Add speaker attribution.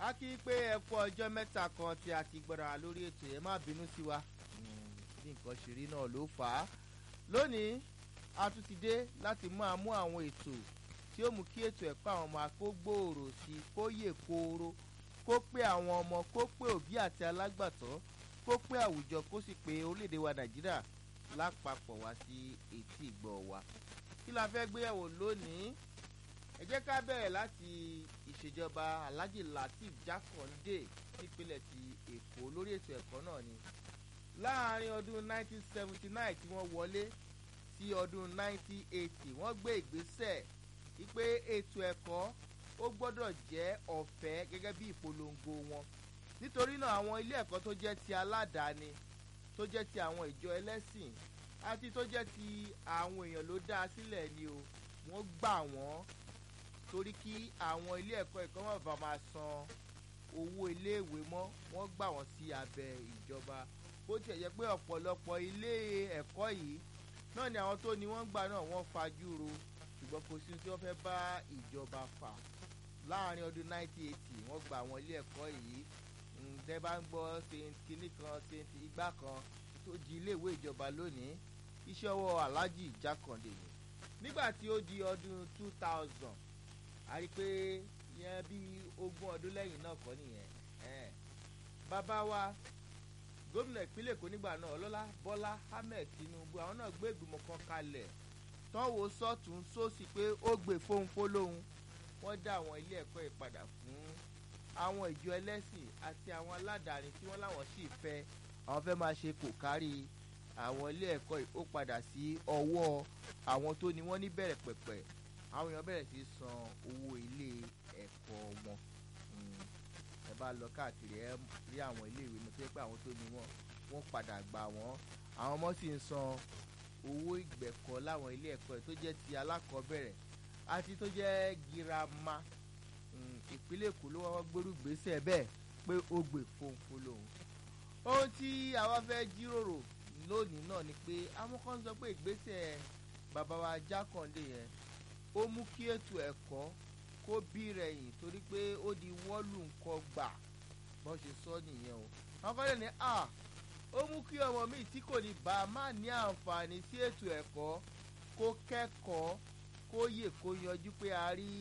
Speaker 1: a kí i pé ẹ kú ọjọ́ mẹ́ta kan tí a ti gbọ́dọ̀ lórí ètò ẹ má bínú sí wa bí nǹkan ṣe rí náà ló fà á lónìí a tún ti dé láti máa mú àwọn ètò tí ó mú kí ètò ẹ̀kọ́ àwọn ọmọ kó gbòòrò sí i kó yè kooro kó pé àwọn ọmọ kó pé òbí àti alágbàtọ́ kó pé àwùjọ kó sì pé orílẹ̀-èdè wa nàìjíríà lápapọ̀ wá sí etí ìgbọ́ wa kí la fẹ́ gbéyàwó lónìí ẹ jẹ́ ká bẹ̀rẹ̀ láti ìṣèjọba alhaji lateef jákàndé nípínlẹ̀ ti èkó lórí ètò ẹ̀kọ́ náà ni láàrin ọdún 1979 tí wọ́n wọlé sí ọdún 1980 wọ́n gbé ìgbésẹ̀ wípé ètò ẹ̀kọ́ ó gbọ́dọ̀ jẹ́ ọ̀fẹ́ gẹ́gẹ́ bí ìpolongo wọn nítorí náà àwọn ilé ẹ̀kọ́ tó jẹ́ ti aládàáni tó jẹ́ ti àwọn ìjọ ẹlẹ́sìn àti tó jẹ́ ti àwọn èèyàn ló dá a sílẹ̀ ni o wọ́n gbà wọ́n torí kí àwọn ilé ẹ̀kọ́ ẹ̀kọ́ wọn bá máa san owó iléèwé mọ́ wọ́n gbà wọ́n sí abẹ́ ìjọba bó tiẹ̀ jẹ́ pé ọ̀pọ̀lọpọ̀ ilé ẹ̀kọ́ yìí náà ni àwọn tó ní wọ́n gbà náà wọ́n fajúro ṣùgbọ́n kò sí tí wọ́n fẹ́ bá ìjọba fà láàrin ọdún 1980 wọ́n gba àwọn ilé ẹ̀kọ́ yìí ǹdẹ́ bá ń gbọ́ kínní kan ṣèǹtì igbá kan tó di iléèwé ìjọba lónìí iṣẹ́ ọwọ́ aláàjì jákàndé ni nígbà tí ó di ọdún 2000 a rí i pé yẹn bí ogún ọdún lẹ́yìn náà kọ́ nìyẹn bàbá wa gómìnà ìpínlẹ̀ èkó nígbà náà ọlọ́lá bọ́lá ahmed tinubu àwọn náà gbé ìgbìmọ̀ kan kalẹ̀ tọ́wọ́ sọ́tún sósì pé ó gbé fóńfó lóhun wọ́n dá àwọn ilé ẹ̀kọ́ ìpadà fún àwọn ìjọ ẹlẹ́sìn àti àwọn aládàáni tí wọ́n láwọn sì fẹ́ àwọn fẹ́ máa ṣe kò kárí àwọn ilé ẹ̀kọ́ ó padà sí ọwọ́ àwọn tó ní wọ́n ní bẹ̀rẹ̀ pẹ̀pẹ̀ àwọn èèyàn bẹ̀rẹ̀ sí san owó ilé ẹ̀kọ́ wọn ẹ bá lọ káàkiri ẹ rí àwọn iléèwé ní pé àwọn tó ní wọn wọ́n padà gbà wọ́n àwọn ọmọ sì ń san owó ìgbẹ̀kọ́ láwọn ilé ẹ̀kọ́ tó jẹ́ ti alákọ̀ọ́bẹ̀rẹ̀ àti tó jẹ́ girama ìpínlẹ̀ èkó ló wọ́n gbórú gbèsè bẹ́ẹ̀ pé ó gbè fòǹfò lòun. ohun tí àwa fẹ́ jíròrò lónìí náà ni pé àwọn kan sọ pé ìgbésẹ̀ bàbá wa jákàndé yẹn ó mú kí ètò ẹ̀kọ́ kó bí rẹ̀yìn torí pé ó di wọ́ọ̀lù nǹkan gbà bọ́n ṣe sọ nìyẹn o. àwọn kan lè ní à ó mú kí ọmọ mi tí kò ní bá a má ní àǹfààní sí ètò ẹ̀kọ́ kó kẹ́kọ̀ọ́ kó yè kó yanjú pé a rí